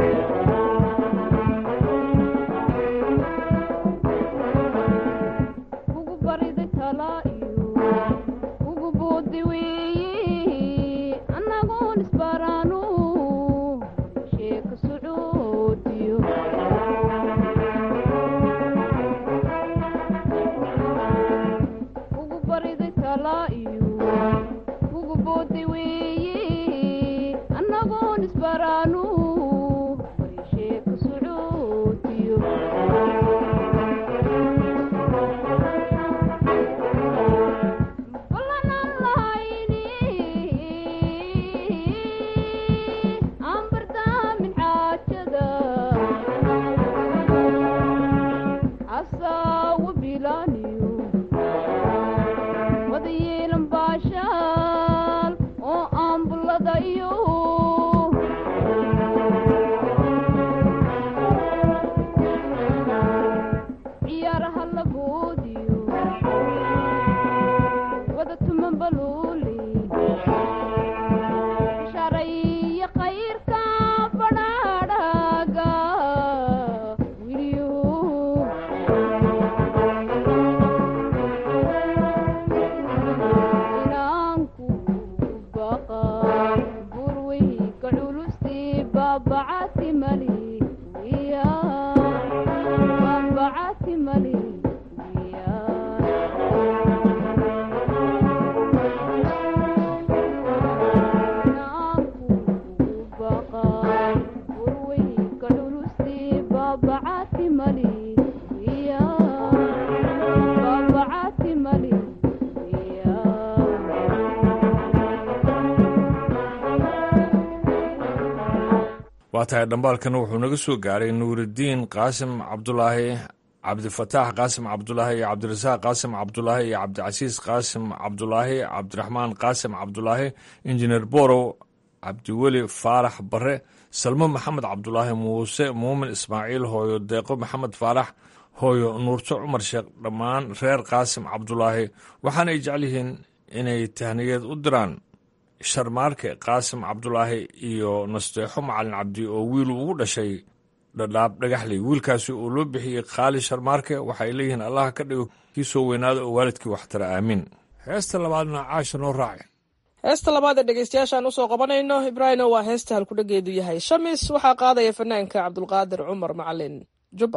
waa tahay dhambaalkan wuxuu naga soo gaaray nuuridiin qaasim cabdulaahi cabdifataax qaasim cabdulaahi iyo cabdirasaaq qaasim cabdulaahi iyo cabdicasiis qaasim cabdulaahi cabdiraxmaan qaasim cabdulaahi injineer borow cabdiweli faarax bare salmo maxamed cabdulaahi muuse muumin ismaaciil hooyo deeqo maxamed faarax hooyo nuurto cumar sheekh dhammaan reer qaasim cabdulaahi waxaana ay jecel yihiin inay tahniyad u diraan sharmaarke qaasim cabdulaahi iyo nasteexo macalin cabdi oo wiilu ugu dhashay dhadhaab dhagaxley wiilkaasi oo loo bixiyey khaali sharmaarke waxay leeyihiin allaha ka dhigo kii soo weynaada oo waalidkii waxtara aamiin heesta labaadna caasha noo raaci heesta labaad ee dhegeystayaashaan usoo qabanayno ibraahino waa heesta halkudhageedu yahay shamis waxaa qaadaya fanaanka cabdulqaadir cumar macalin jubba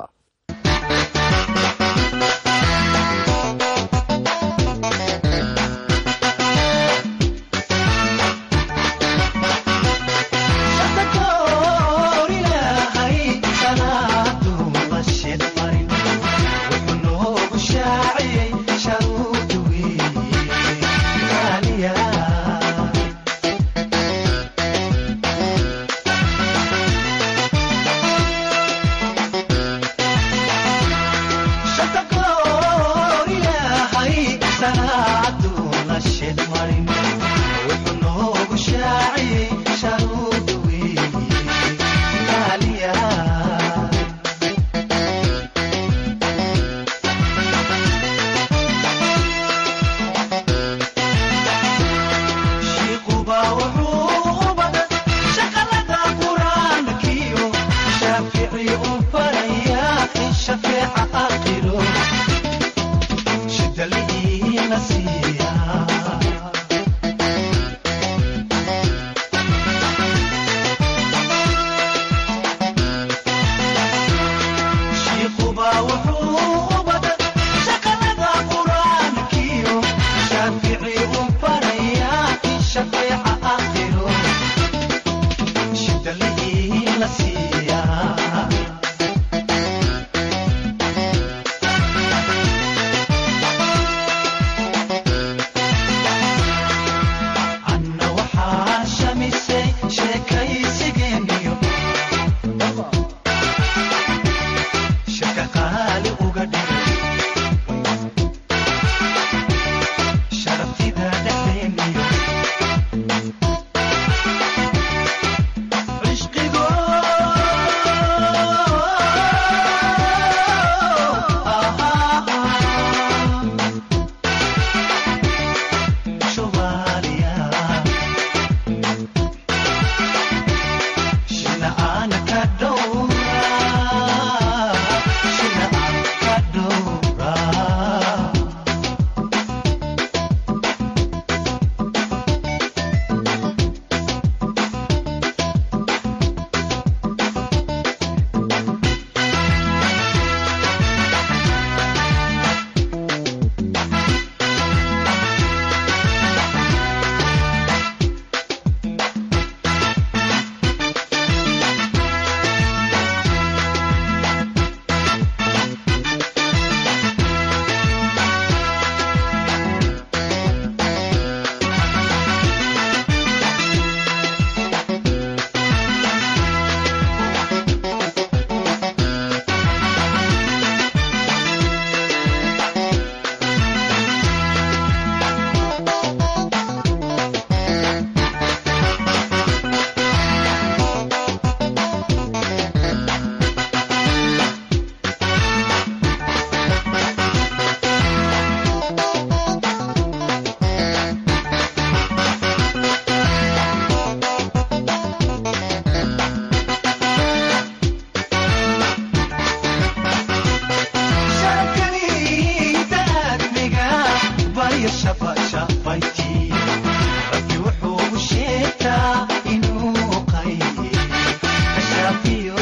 shafayti rabbi wuxuu sheegtaa inuu qaybi kashaafiyo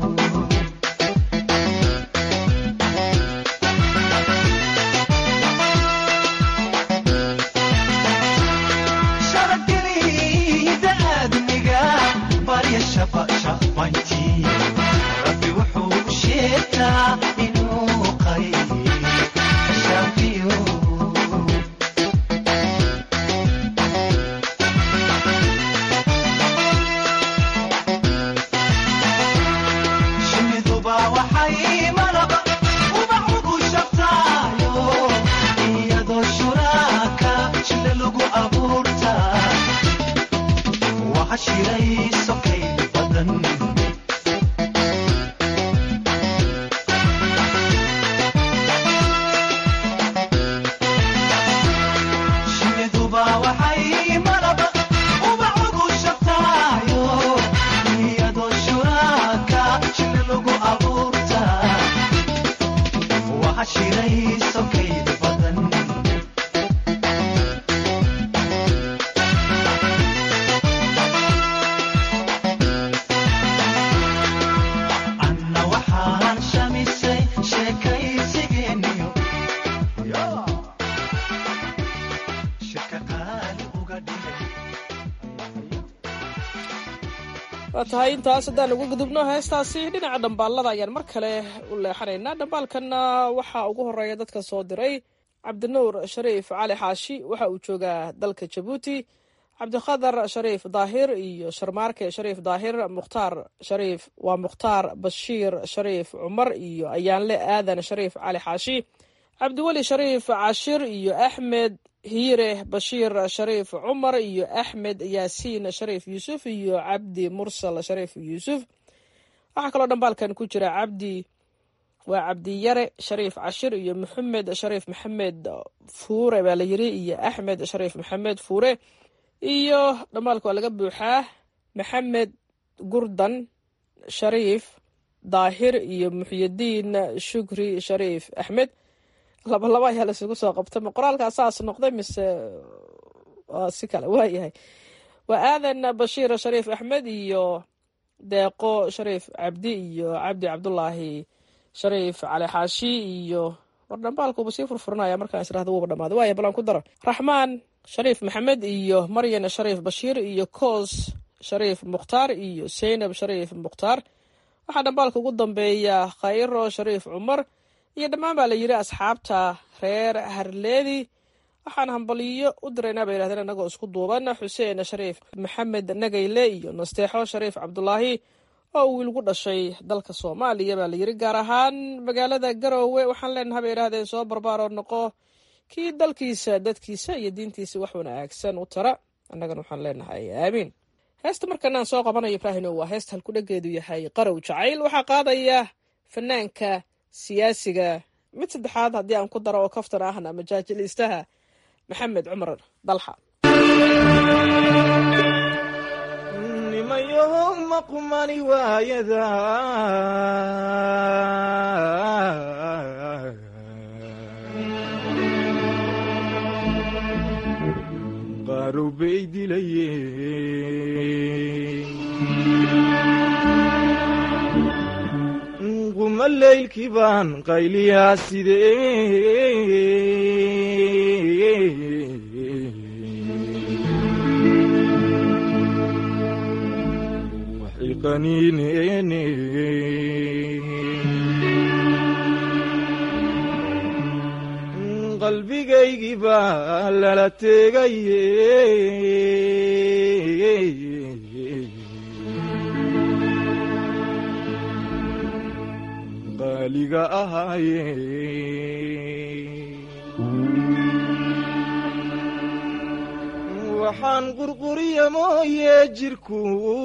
sharafgelida aadmiga barya shafa shafayti rabbi wuxuu sheegtaa inuu qaybi kashaafiyo shimiduba waxay malaba ubax ugu shabtaayo iyadoo shuraaka jile lagu abuurtaa waxa shiray sokay badan shimiduba waxay malaba ubax ugu shabtaayo iyadoo shuraaka jile lagu abuurtaa waxa shiray sokay badan anna waxaan shamisay sheekaysigeeniyo shirka qaali uga dhigay waa tahay intaas haddaan uga gudubno heestaasi dhinaca dhambaalada ayaan mar kale u leexanaynaa dhambaalkanna waxaa ugu horeeya dadka soo diray cabdinuur shariif cali xaashi waxa uu joogaa dalka jabuuti cabdikhadar shariif daahir iyo sharmaarke shariif daahir mukhtaar shariif waa mukhtaar bashiir shariif cumar iyo ayaanle aadan shariif cali xaashi cabdiweli shariif cashir iyo axmed hiire bashiir shariif cumar iyo axmed yaasiin shariif yuusuf iyo cabdi mursal shariif yuusuf waxaa kaloo dhambaalkan ku jira cabdi waa cabdiyare shariif cashir iyo maxamed shariif maxamed fuure baa la yiri iyo axmed shariif maxamed fuure iyo dhambaalka waa laga buuxaa maxamed gurdan shariif daahir iyo muxyidiin shukri shariif axmed laba laba ayaa laisugu soo qabtay ma qoraalkaa saas noqday mise waa si kale waayahay waa aadan bashiir shariif axmed iyo deeqo shariif cabdi iyo cabdi cabdulaahi shariif cali xaashi iyo war dhambaalkuuba sii furfuranaya markaan israhda wuuba dhamaaday waaya balan ku daro raxmaan shariif maxamed iyo maryan shariif bashiir iyo koos shariif mukhtaar iyo seynab shariif mukhtaar waxaa dhambaalka ugu dambeeya khayro shariif cumar iyo dhammaan baa la yidhi asxaabta reer harleedi waxaan hambaliyo u diraynaa bay yidhahdeen annagoo isku duuban xuseen shariif maxamed nagayle iyo nasteexo shariif cabdulaahi oo uu wiilgu dhashay dalka soomaaliya baa la yidhi gaar ahaan magaalada garoowe waxaan leenahay bay yidhahdeen soo barbaaroo noqo kii dalkiisa dadkiisa iyo diintiisa wax wanaagsan u tara annagana waxaan leenahay aamiin heesta markanaan soo qabanayo ibraahino waa heesta halkudhageedu yahay qarow jacayl waxaa qaadaya fanaanka siyaasiga mid saddexaad haddii aan ku daro oo kaftan ahna majaajiliistaha maxamed cumar dalxa nimayow maqmani waayada qarow bay dilayeen quma leylkii baan qayliyaa sidee waxay qaniineene qalbigaygii baa lala teegaye qaaliga ahaaye waxaan qurquriya mooye jirku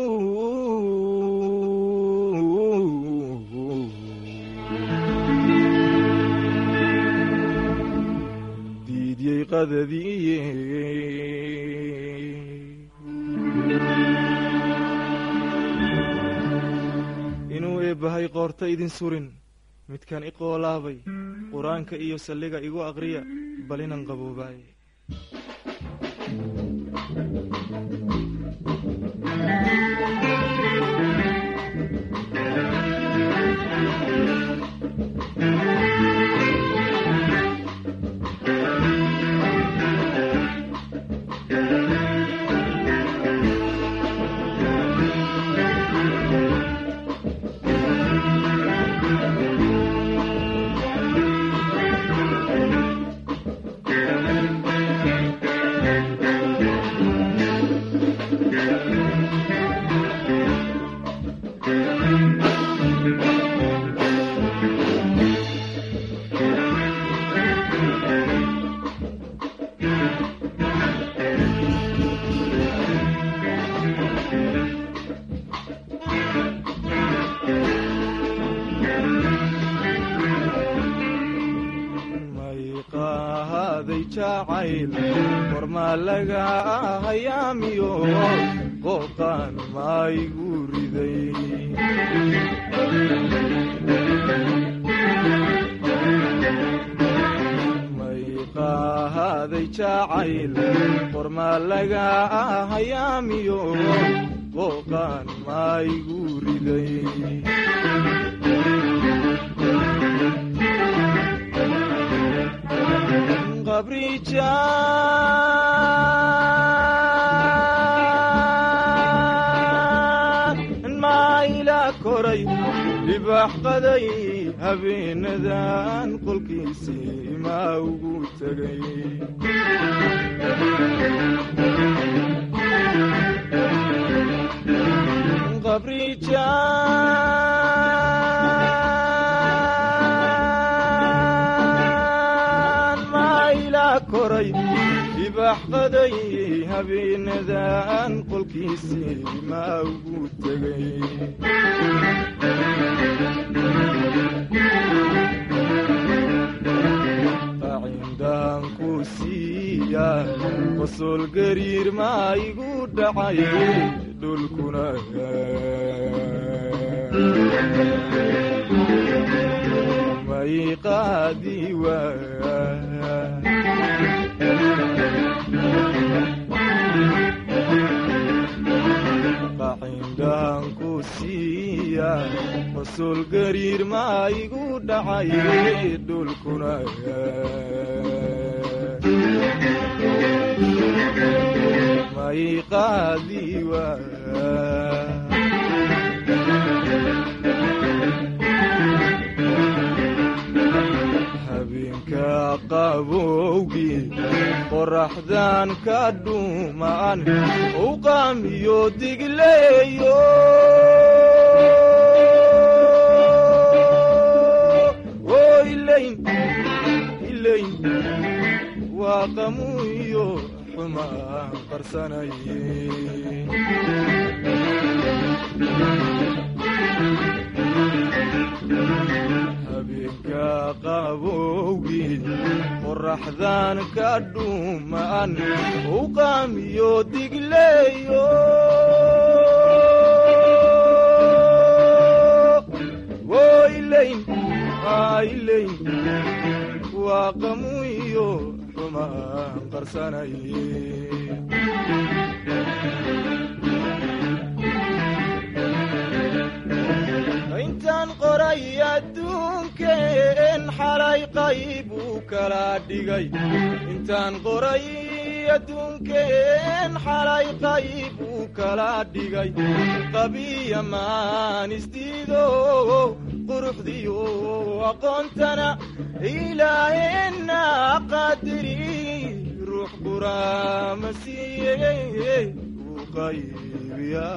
diidyey qadadiiye inuu eebbahay qoorta idin surin midkan i qoolaabay qur-aanka iyo salliga igu aqriya bal inan qaboobaaye mayqaaday jacayl kormaa laga hayaamiyo qooqaan maygu riday mayqaaday jacayl kormaa laga hayaamiyo qooqaan maygu riday qabriijaan maayla koray dhibax qaday habeenadan qolkiisii maa ugu tegay qabriijaan maayla koray dhibax qaday habeenadan qolkiisii maa ugu tegay qacindaan ku siiya qosol gariir maa igu dhacay dhulkuna may qaadi waa qacindaan ku siiya qosol gariir maa igu dhacay dhulkuna may qaadi waa habeenka qabowgii qoraxdan ka dhuumaan u qaamiyo digleeyo oo ilayn ilayn waa qamuyo xumaan qarsanaye habeenka qabowgii qoraxdan ka dhuumaan u qaamiyo digleeyo oo ilayn aa ilayn waa qamuyo xumaan qarsanaye intaan qoray adduunkeen xalay qayb uu kala dhigay intaan qoray adduunkeen xalay qayb uu kala dhigay qabiya maan isdiido quruxdiyo aqoontana ilaaheenna qadiri ruux quraama siiye uu qaybiya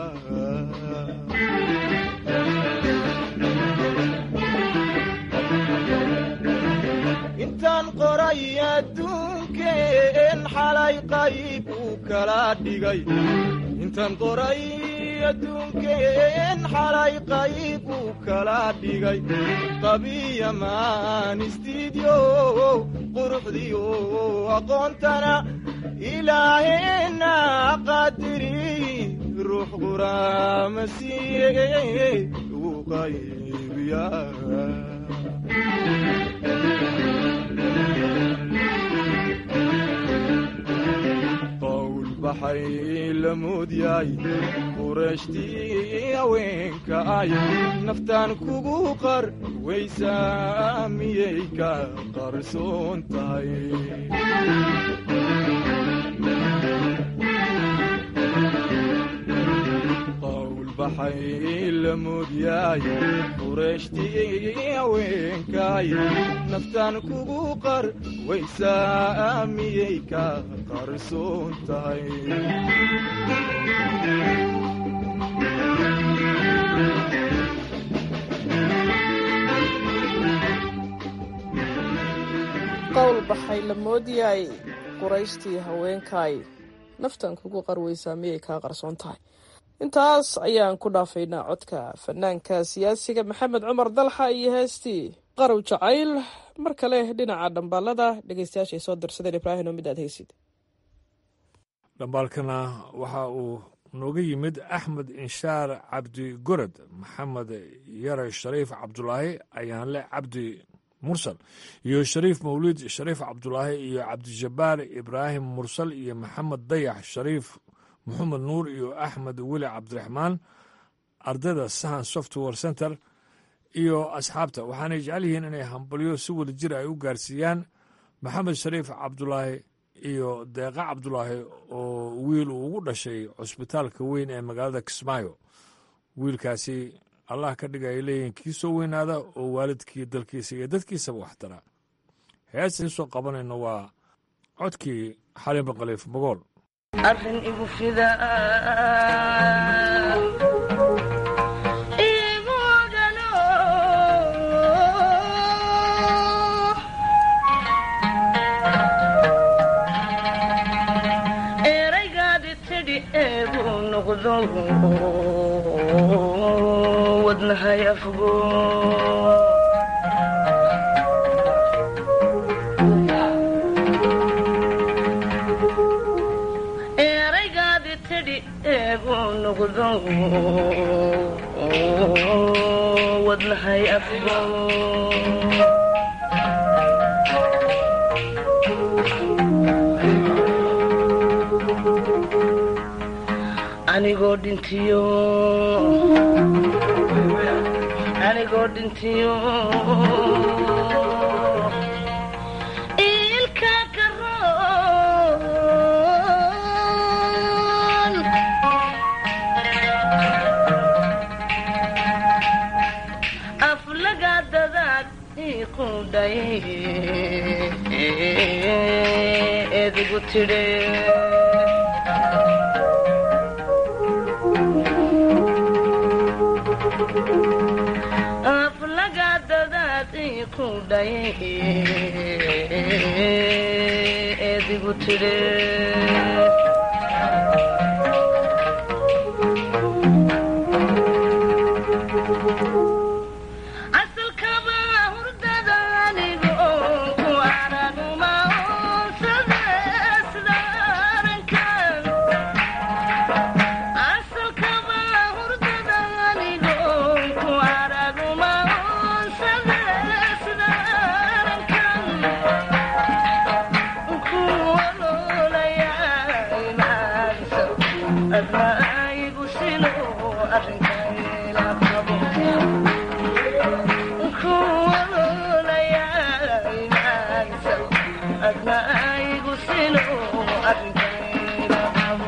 intaan qoray adduunkeen xalay qayb uu kala dhigay intaan qoray adduunkeen xalay qayb uu kala dhigay qabiya maan istiidyo quruxdiyo aqoontana ilaaheenna qadiri ruux quraama siiye uu qaybiya baxay la moodyaay qureeshtii haweenka ay naftaan kugu qar waysaa miyay ka qarsoon tahay qawl baxay la moodyaay qureeshtii haweenkaay naftaan kugu qar waysaa miyay ka qarsoon tahay qowl baxay la moodiyay qurayshtii haweenkaay naftan kugu qarweysaa miyay kaa qarsoon tahay intaas ayaan ku dhaafaynaa codka fanaanka siyaasiga maxamed cumar dalxa iyo heestii qarow jacayl mar kale dhinaca dhambaalada dhegeystayaashay soo dirsadeen ibraahim oo mid aad haysid dhambaalkana waxa uu nooga yimid axmed inshaar cabdi gorod maxamed yare shariif cabdulaahi ayaanle cabdi mursal iyo shariif mawlid shariif cabdulaahi iyo cabdijabbaar ibraahim mursal iyo maxamed dayax shariif moxamed nuur iyo axmed weli cabdiraxmaan ardayda sahan software center iyo asxaabta waxaanay jecel yihiin inay hambalyo si wada jir ay u gaarsiiyaan maxamed shariif cabdulaahi iyo deeqa cabdulaahi oo wiil uu ugu dhashay cusbitaalka weyn ee magaalada kismaayo wiilkaasi allah ka dhiga ay leeyihiin kii soo weynaada oo waalidkii dalkiisa iyo dadkiisaba waxtara heestii soo qabanayno waa codkii xalin baqaliif magool arrin igu fida igu ogano eraygaadi tidhi eegu noqdo wadnahay afgo eraygaadi tidhi eegu noqdo wadnahay afgo anigoo dhintiyo anigoo dhintiyo ilka karoon aflaga dadaad iqudhay edigu tidhe aflaga dadaad iqudhay edigu tidhe asalkaba hurdada anigo ku araguma oonsade sidaarankan asalkaba hurdada anigo ku araguma oonsade sidaarankan ku ololaya imaansa adnaigu sino arrinkayla qabo adnaigu sino arrinkayla qabo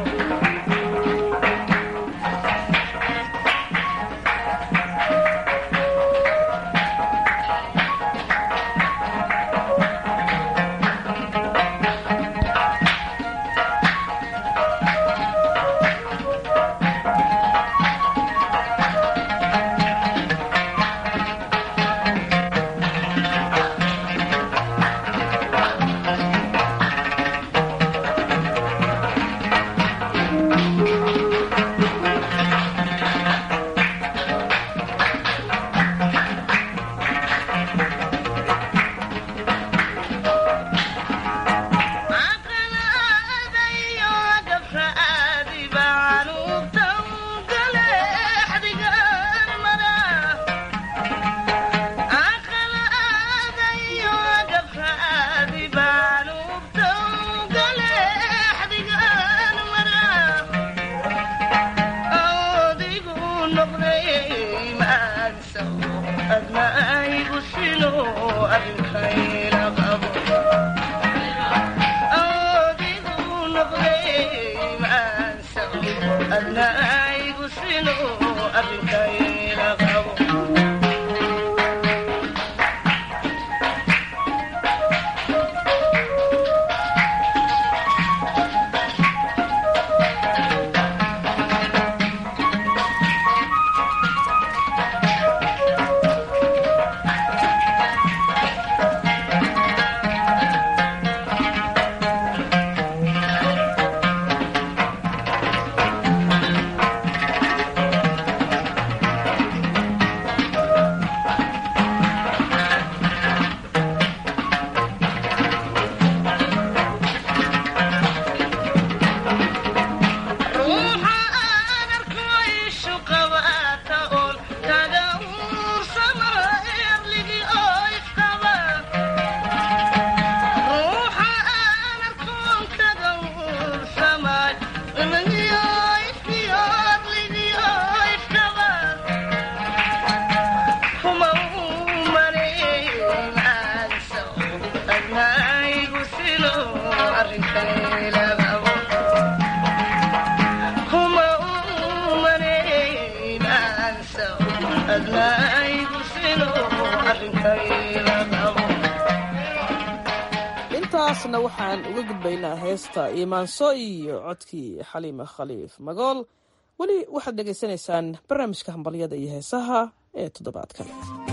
haatanna waxaan uga gudbaynaa heesta iimaanso iyo codkii xaliima khaliif magool weli waxaad dhegaysanaysaan barnaamijka hambalyada iyo heesaha ee toddobaadkan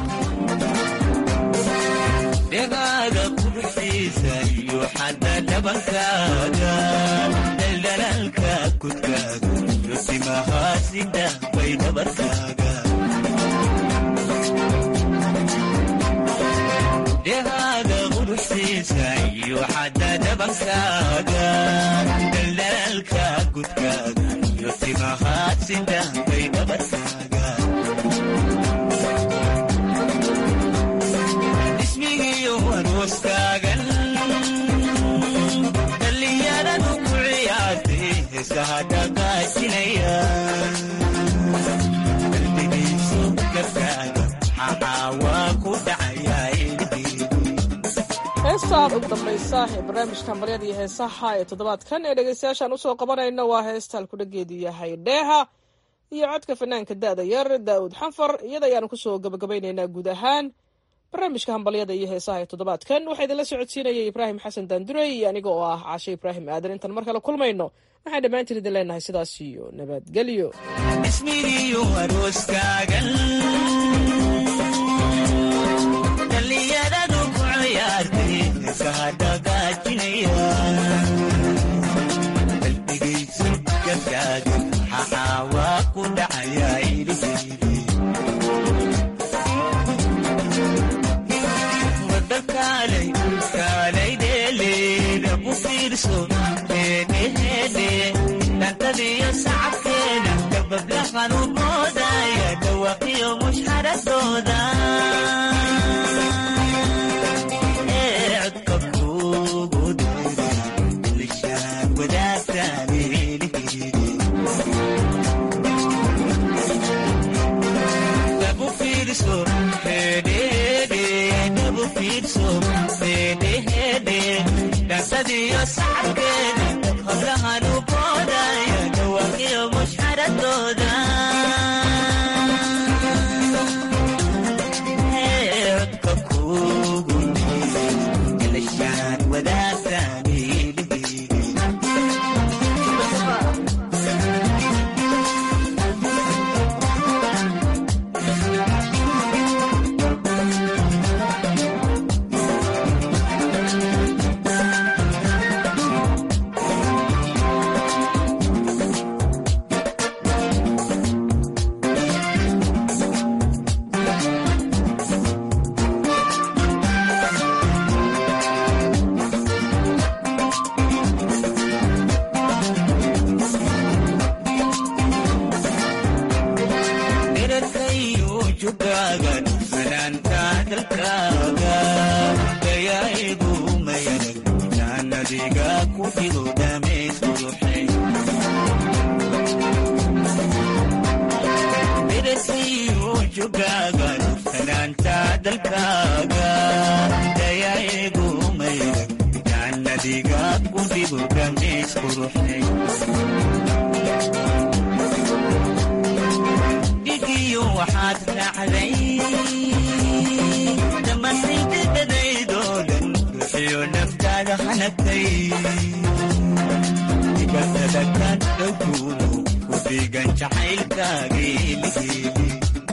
dhegaaga quruxiisa iyo xadda dhabankaaga dhaldhalaalka kudkaaga iyo timahaasida bay dhabarkaaga dhegaaga quruxiisa iyo xadda dhabankaaga dhaldhalaalka kudkaaga iyo timahaasida bay dhabarkaaga ismigiyo arooskaagan dhallinyaradu ku ciyaartay heesaha dhaqaajinaya qalbigiisu gabkaaga xaxaawaa ku dhacayaa heestaan ugu dambaysa ee barnaamijka hambalyada iyo heesaha ee toddobaadkan ee dhegaystayaashaan usoo qabanayno waa heesta halkudhageedu yahay dheeha iyo codka fanaanka da'da yar daa'uud xanfar iyada ayaanu kusoo gabagabaynaynaa guud ahaan barnaamijka hambalyada iyo heesaha ee toddobaadkan waxaa idinla socodsiinayay ibraahim xasan daandurey iyo aniga oo ah cashe ibraahim aadan intaan mar kale kulmayno waxaan dhammaantiin idin leenahay sidaas iyo nabadgelyo ismigiyo arooskaagan dhallinyaradu ku ciyaartay heesaha dhaqaajinaya qalbigaysu gabkaaga xaxaawaa ku dhacayaa iliheydi wadakaalay kaalay dheeleeda ku fiirso heedheheedhe dhantadiyo sacabkeeda dabablahan u moodaya dhawaqiyo mushxaradooda ee codka kuugu dheeray lishaan wadaagtaan eeliheydi dabu fiirso heedheheedhe dabu fiirso heedheheedhe dhantadiyo sacabkeeda hablahan u boodaya dhawaqiyo mushxaradooda ee codka kuugu dheeray lishaan wadaagtaan eeliheydi dherarkayu jugaagan fanaanta dalkaaga dayaigu mayanag jaanadiga ku dhigo dhamays quruxay dherarkayu jugaagan fanaanta dalkaaga dayaigu mayanag jaanadiga ku dhigo dhamays quruxay dhigiyo waxaad raacday dhammaantaydadadaydoo dhan ruuxiyo naftaada hanagtay dibatada ka dhowguuno ku dhiigan jacaylkaageeligeeli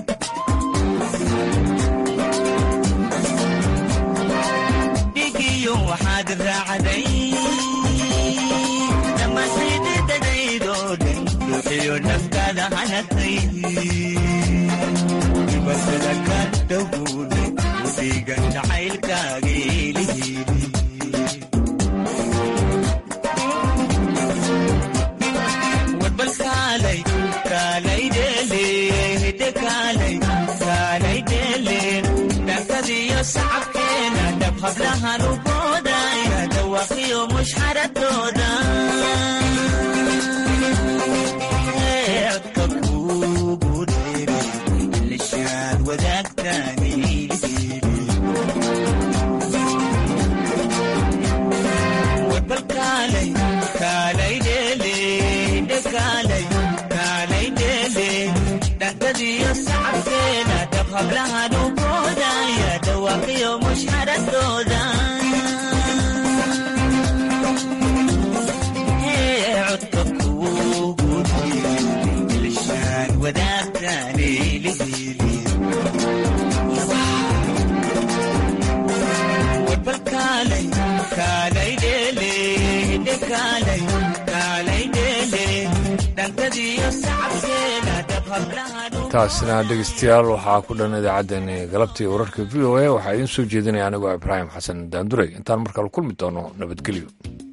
dhigiyo waxaad raacday dhammaantaydadadaydoo dhan ruuxiyo naftaada hanagtay dibatada ka dhowguuno ku dhiigan jacaylkaageeligeeli warbal kaalay kaalay dheele hidde kaalay kaalay dheele dhankadiyo sacabkeena dhab hablahan u boodaya dhawaqiyo mushxaradooda Ee, codka kuugu dheeray lishaad wadaagtaan iliheydi warbal kaalay kaalay dheele hidde kaalay kaalay dheele dhankadiyo sacabkeena dhab hablahan u boodaya dhawaqiyo mushxaradooda kaalay kaalay dheele dhantadiyo sacabkeeda dhab hablaha taasina dhegeystayaal waxaa ku dhan idaacaddeenii galabtii wararka v o a waxaa idiin soo jeedinaya anigoo ibraahim xasan daanduray intaan markale kulmi doono nabadgelyo